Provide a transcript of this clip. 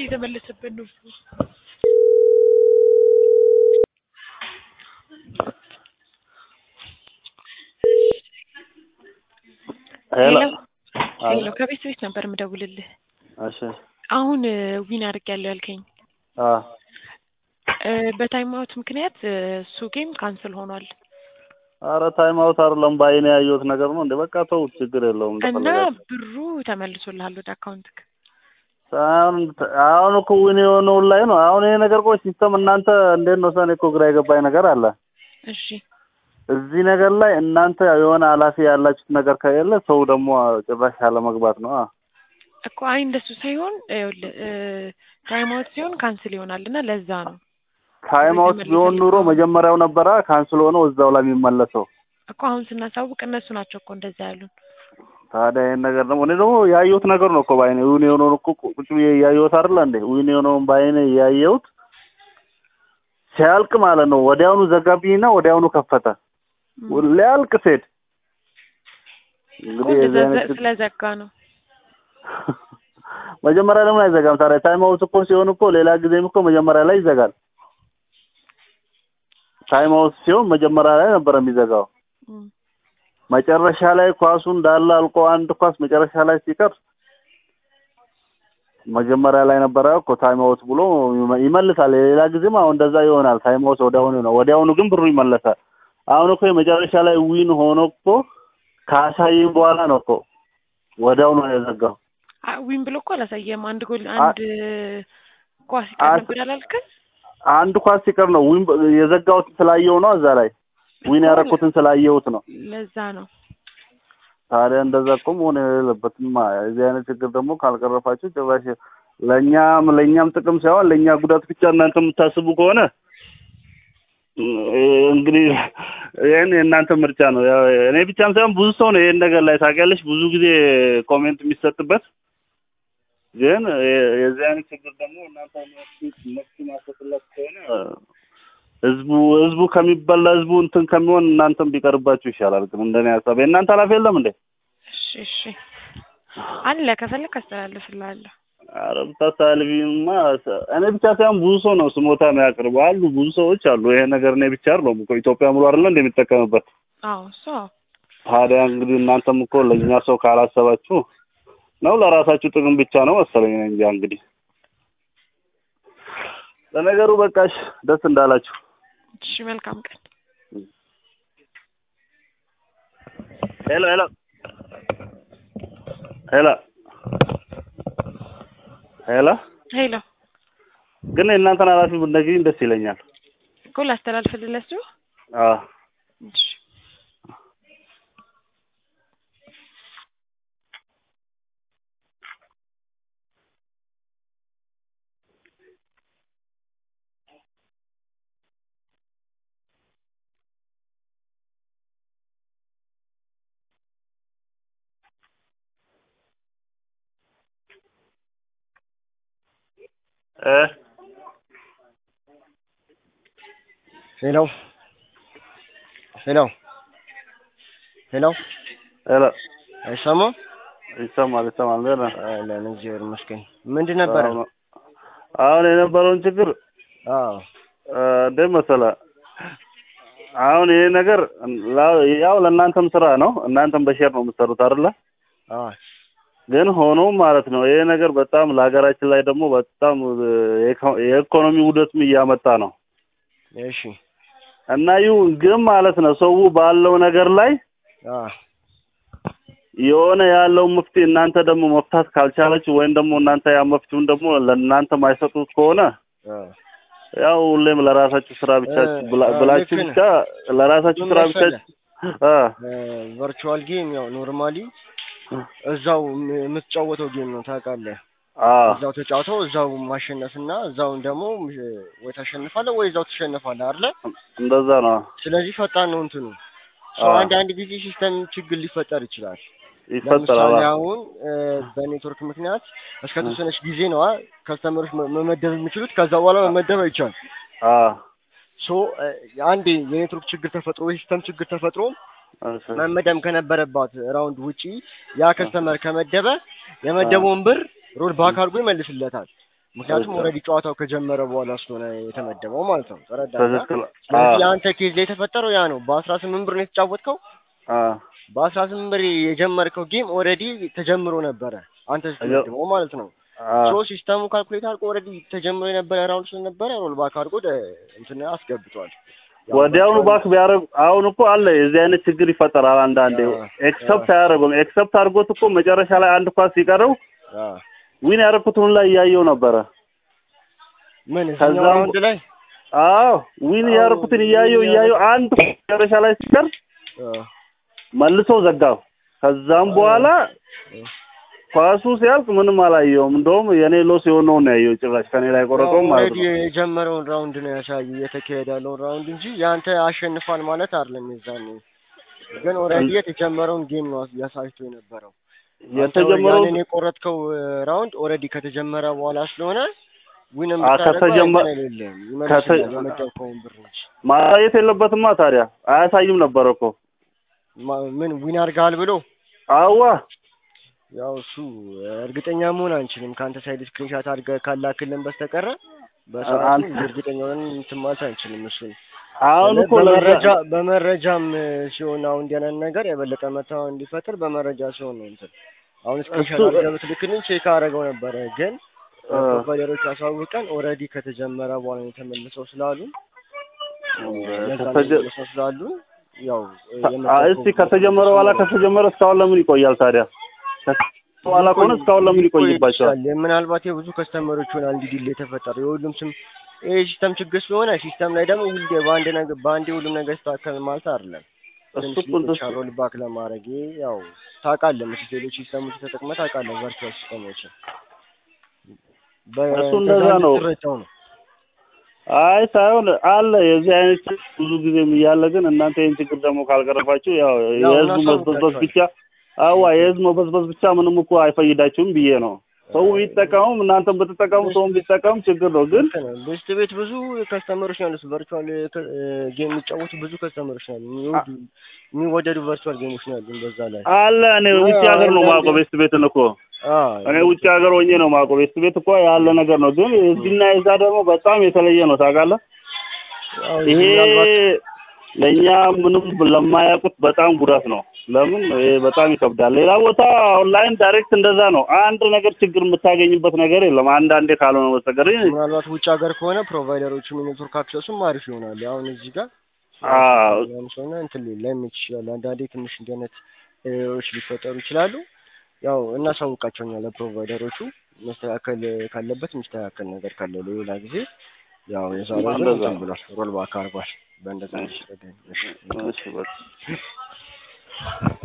እየተመለሰበት ነው። ሄሎ ሄሎ ከቤት ቤት ነበር የምደውልልህ። እሺ አሁን ዊን አድርጌያለሁ ያልከኝ አ እ በታይም አውት ምክንያት እ እሱ ጌም ካንስል ሆኗል ኧረ ታይም አውት አይደለም በአይኔ ያየሁት ነገር ነው እንዴ በቃ ተውት ችግር የለውም እና እንደፈለጋችሁ ብሩ ተመልሶልሃል ወደ አካውንትክ። አሁን አሁን እኮ ዊን የሆነውን ላይ ነው አሁን ይሄ ነገር ቆይ ሲስተም እናንተ እንዴት ነው ሰኔ እኮ ግራ የገባኝ ነገር አለ እሺ እዚህ ነገር ላይ እናንተ የሆነ ኃላፊ ያላችሁት ነገር ከሌለ ሰው ደግሞ ጭራሽ ያለመግባት ነው አ እኮ አይ እንደሱ ሳይሆን ይኸውልህ እ ታይም አውት ሲሆን ካንስል ይሆናል እና ለዛ ነው ታይም አውት ቢሆን ኑሮ መጀመሪያው ነበረ ካንስል ሆኖ እዛው ላይ የሚመለሰው እኮ አሁን ስናሳውቅ እነሱ ናቸው እኮ እንደዛ ያሉን። ታዲያ ይሄን ነገር ደግሞ እኔ ደግሞ ያየሁት ነገር ነው እኮ በአይኔ ዊን የሆነውን እኮ ቁጭ ብዬ እያየሁት አይደለ እንዴ ዊን የሆነውን በአይኔ እያየሁት ሲያልቅ ማለት ነው ወዲያውኑ ዘጋብኝና ወዲያውኑ ከፈተ ሊያልቅ ሴት እኮ እንግዲህ የዚህ እንደዛ አይነት ስለዘጋ ነው። መጀመሪያ ለምን አይዘጋም ታዲያ? ታይም አውት እኮ ሲሆን እኮ ሌላ ጊዜም እኮ መጀመሪያ ላይ ይዘጋል። ታይም አውት ሲሆን መጀመሪያ ላይ ነበር የሚዘጋው። እም። መጨረሻ ላይ ኳሱ እንዳለ አልቆ አንድ ኳስ መጨረሻ ላይ ሲቀር መጀመሪያ ላይ ነበረ እኮ ታይም አውት ብሎ ይመ- ይመልሳል። የሌላ ጊዜም አሁን እንደዛ ይሆናል። ታይም አውት ወዲያውኑ ነው፣ ወዲያውኑ ግን ብሩ ይመለሳል። አሁን እኮ የመጨረሻ ላይ ዊን ሆኖ እኮ ካሳየኝ በኋላ ነው እኮ ወዲያውኑ ነው የዘጋው። አ- ዊን ብሎ እኮ አላሳየም። አንድ ጎል አ- አንድ ኳስ ይቀር አስ- ነበር ያላልክም? አንድ ኳስ ሲቀር ነው ዊን በ- የዘጋሁት ስላየው ነው እዛ ላይ ዊን ያደረኩትን ስላየሁት ነው። ለዛ ነው። ታዲያ እንደዛ እኮ መሆን የሌለበትማ። የዚህ አይነት ችግር ደግሞ ካልቀረፋችሁ ጭራሽ ለእኛም ለእኛም ጥቅም ሳይሆን ለእኛ ጉዳት ብቻ እናንተ የምታስቡ ከሆነ እ፣ እንግዲህ ይህን የእናንተ ምርጫ ነው። ያው እኔ ብቻም ሳይሆን ብዙ ሰው ነው ይህን ነገር ላይ ታውቂያለሽ፣ ብዙ ጊዜ ኮሜንት የሚሰጥበት ግን የ- የዚህ አይነት ችግር ደግሞ እናንተ መፍትሄ ማሰጥላት ከሆነ ህዝቡ ህዝቡ ከሚበላ ህዝቡ እንትን ከሚሆን እናንተም ቢቀርባችሁ ይሻላል። ግን እንደኔ ሀሳብ የእናንተ ኃላፊ የለም እንዴ? እሺ እሺ አለ ከፈለክ አስተላልፍልሃለሁ። ኧረ ብታስተላልፊማ እኔ ብቻ ሳይሆን ብዙ ሰው ነው ስሞታ የሚያቀርቡ አሉ። ብዙ ሰዎች አሉ። ይሄ ነገር እኔ ብቻ አይደለሁም እኮ ኢትዮጵያ ሙሉ አይደለ እንደሚጠቀምበት። አዎ እሱ አዎ። ታዲያ እንግዲህ እናንተም እኮ ለእኛ ሰው ካላሰባችሁ ነው ለራሳችሁ ጥቅም ብቻ ነው መሰለኝ። እኔ እንጃ እንግዲህ ለነገሩ በቃሽ፣ ደስ እንዳላችሁ። እሺ መልካም ቀን። ሄሎ ሄሎ ሄሎ ሄሎ ሄሎ ግን የእናንተን ኃላፊ ብትነግሪኝ ደስ ይለኛል። እኮ ላስተላልፍልህ ለሱ። አዎ እሺ እ ሄሎ ሄሎ ሄሎ ሄሎ አይሰማም? ይሰማል ይሰማል። ደህና አለን እግዚአብሔር ይመስገን። ምንድን ነበረ? አሁን- አሁን የነበረውን ችግር አዎ እ፣ እንዴት መሰለህ አሁን ይሄ ነገር ላ- ያው ለእናንተም ስራ ነው። እናንተም በሼር ነው የምትሰሩት አይደለ? አዎ ግን ሆኖም ማለት ነው ይሄ ነገር በጣም ለሀገራችን ላይ ደግሞ በጣም እ፣ የኢኮ- የኢኮኖሚ ውደትም እያመጣ ነው እሺ እና ይሁን ግን ማለት ነው ሰው ባለው ነገር ላይ አዎ የሆነ ያለው መፍትሄ እናንተ ደግሞ መፍታት ካልቻለች ወይም ደግሞ እናንተ ያ መፍትሄውን ደግሞ ለእናንተ ማይሰጡት ከሆነ አዎ ያው ሁሌም ለራሳችሁ ስራ ብቻ እ፣ ብላ- እ፣ ብላችሁ ልክ ነህ። ብቻ ለራሳችሁ ምን ስራ ብቻ መሰለህ? አ ቨርቹዋል ጌም ያው ኖርማሊ እዛው የም- የምትጫወተው ጌም ነው ታውቃለህ። አ እዛው ተጫውተው እዛው ማሸነፍና እዛውን ደግሞ እ፣ ወይ ታሸንፋለህ ወይ እዛው ትሸነፋለህ አይደለ? እንደዛ ነው ስለዚህ ፈጣን ነው እንትኑ። ሰው አዎ። አንዳንድ ጊዜ ሲስተም ችግር ሊፈጠር ይችላል። ይፈጠራል። ለምሳሌ አ አሁን እ፣ በኔትወርክ ምክንያት እስከ ተወሰነች ጊዜ ነው ከስተመሮች መመደብ የሚችሉት። ከዛ በኋላ መመደብ አይቻልም። አ ሶ እ፣ አንዴ የኔትወርክ ችግር ተፈጥሮ የሲስተም ችግር ተፈጥሮ እሺ መመደብ ከነበረባት ራውንድ ውጪ ያ ከስተመር ከመደበ የመደበውን ብር ሮል ባክ አድርጎ ይመልስለታል። ምክንያቱም እሺ። ኦልሬዲ ጨዋታው ከጀመረ በኋላ ስለሆነ የተመደበው ማለት ነው። ተረዳኸኝ? ትክክል ስለዚህ አዎ የአንተ ኬዝ ላይ የተፈጠረው ያ ነው። በአስራ ስምንት ብር ነው የተጫወትከው። አዎ በአስራ ስምንት ብር የጀመርከው ጌም ኦልሬዲ ተጀምሮ ነበረ አንተ ስትመድበው ማለት ነው። አዎ ሶ ሲስተሙ ካልኩሌት አድርጎ ኦልሬዲ ተጀምሮ የነበረ ራውንድ ስለነበረ ሮል ባክ አድርጎ ወደ እንትን አስገብቷል። ያው ወዲያውኑ virtual- ባክ ቢያደርግ አሁን እኮ አለ የዚህ አይነት ችግር ይፈጠራል። አንዳንዴ አዎ፣ ኤክሰፕት አያደርጉም። ኤክሰፕት አድርጎት እኮ መጨረሻ ላይ አንድ ኳስ ሲቀረው አ ዊን ያደረኩትን ላይ እያየው ነበረ። ምን እዚህኛው ከዛም- ራውንድ ላይ አዎ ዊን አዎ፣ ያደረኩትን እያየው ዊን እያየው አንድ መጨረሻ ላይ ሲቀር አ መልሶ ዘጋው። ከዛም በኋላ ኳሱ ሲያልቅ ምንም አላየውም። እንደውም የኔ ሎስ የሆነውን ነው ያየው። ጭራሽ ከኔ ላይ ቆረጠውም ማለት ኦልሬዲ ነው። የጀመረውን ራውንድ ነው ያሳዩ እየተካሄደ ያለውን ራውንድ እንጂ ያንተ አሸንፏል ማለት አይደለም። የዛኔ ግን ኦልሬዲ የተጀመረውን ጌም ነው ያሳይቶ የነበረው። አንተ የተጀመረው ያንን የቆረጥከው ራውንድ ኦልሬዲ ከተጀመረ በኋላ ስለሆነ ዊንም አ- ብታደርገው ከተጀመ- እንትን አይደለም ከተ- ይመልስልሃል የመደብከውን ብር እንጂ ማሳየት የለበትማ ታዲያ አያሳይም ነበር እኮ ማ- ምን ዊን አድርገሃል ብሎ አዋ ያው እሱ እርግጠኛ መሆን አንችልም። ከአንተ ሳይድ ስክሪንሻት አድርገህ ካላክልን በስተቀረ በሰዓቱ አንተ- እርግጠኛ ሆነን እንትን ማለት አንችልም። እሱን አሁን እኮ በመረጃ ለዛ በመረጃም ሲሆን አሁን እንዲህ አይነት ነገር የበለጠ መታወቅ እንዲፈጥር በመረጃ ሲሆን ነው እንትን አሁን ስክሪንሻት እሱ- አድርገህ ብትልክልን ቼክ አደረገው ነበረ ግን አ- ፕሮቫይደሮች አሳውቀን ኦልሬዲ ከተጀመረ በኋላ ነው የተመልሰው ስላሉ ለዛ ነው ከተጀ- የተመልሰው ስላሉ ያው አ- እስቲ ከተጀመረ በኋላ ከተጀመረ እስካሁን ለምን ይቆያል ታዲያ? ከተጀመረ በኋላ ከሆነ እስካሁን ለምን ይቆይባቸዋል? ይችላል። ምናልባት የብዙ ከስተመሮች ይሆናል እንዲህ ዲሌ የተፈጠረው የሁሉም ስም ይሄ ሲስተም ችግር ስለሆነ ሲስተም ላይ ደግሞ ሁሌ በአንድ ነገር በአንዴ ሁሉም ነገር ይስተካከል ማለት አይደለም። እሱ ትንሽ እኮ እንደሱ ሮል ባክ ለማድረግ ይሄ ያው ታውቃለህ፣ መቼስ ሌሎች ሲስተሞች ተጠቅመህ ታውቃለህ፣ ቨርቹዋል ሲስተሞችን እሱ እንደዛ ነው። ትረጫው ነው። አይ ሳይሆን አለ የዚህ አይነት ችግር ብዙ ጊዜም እያለ ግን እናንተ ይህን ችግር ደግሞ ካልቀረፋችሁ ያው ያው የህዝቡ መበዝበዝ ብቻ አዋ የህዝብ መበዝበዝ ብቻ ምንም እኮ አይፈይዳችሁም ብዬ ነው። ሰው ቢጠቀሙም እናንተም ብትጠቀሙ ሰውም ቢጠቀሙ ችግር ነው ግን ልክ ነው። ሊስት ቤት ብዙ ከስተመሮች ነው ያሉት። ቨርቹዋል ጌም የሚጫወቱ ብዙ ከስተመሮች ነው ያሉት። የሚወዱ የሚወደዱ ቨርቹዋል ጌሞች ነው ያሉት። በዛ ላይ አለ እኔ ውጭ ሀገር ነው ማውቀው ቤስት ቤትን እኮ አዎ እኔ ውጭ ሀገር ሆኜ ነው ማውቀው ቤስት ቤት እኮ ያለ ነገር ነው። ግን እዚህና የዛ ደግሞ በጣም የተለየ ነው ታውቃለህ። ያው ይሄ ምናልባት ለእኛ ምንም ለማያውቁት በጣም ጉዳት ነው። ለምን ይሄ በጣም ይከብዳል። ሌላ ቦታ ኦንላይን ዳይሬክት እንደዛ ነው። አንድ ነገር ችግር የምታገኝበት ነገር የለም። አንዳንዴ ካልሆነ በስተቀር ምናልባት ውጭ ሀገር ከሆነ ፕሮቫይደሮቹም የኔትወርክ አክሰሱም አሪፍ ይሆናል። አሁን እዚህ ጋር አዎ ያም ሰውና እንትን ላይመች ይችላል። አንዳንዴ ትንሽ እንዲህ አይነት ኤረሮች ሊፈጠሩ ይችላሉ። ያው እናሳውቃቸውኛ ለፕሮቫይደሮቹ መስተካከል ካለበት የሚስተካከል ነገር ካለ ሌላ ጊዜ ያው የዛሬው ግን እንደዛ እንትን ነው። ብሏል ሮል ባክ አድርጓል። በእንደዛ ነው። እሺ እሺ በቃ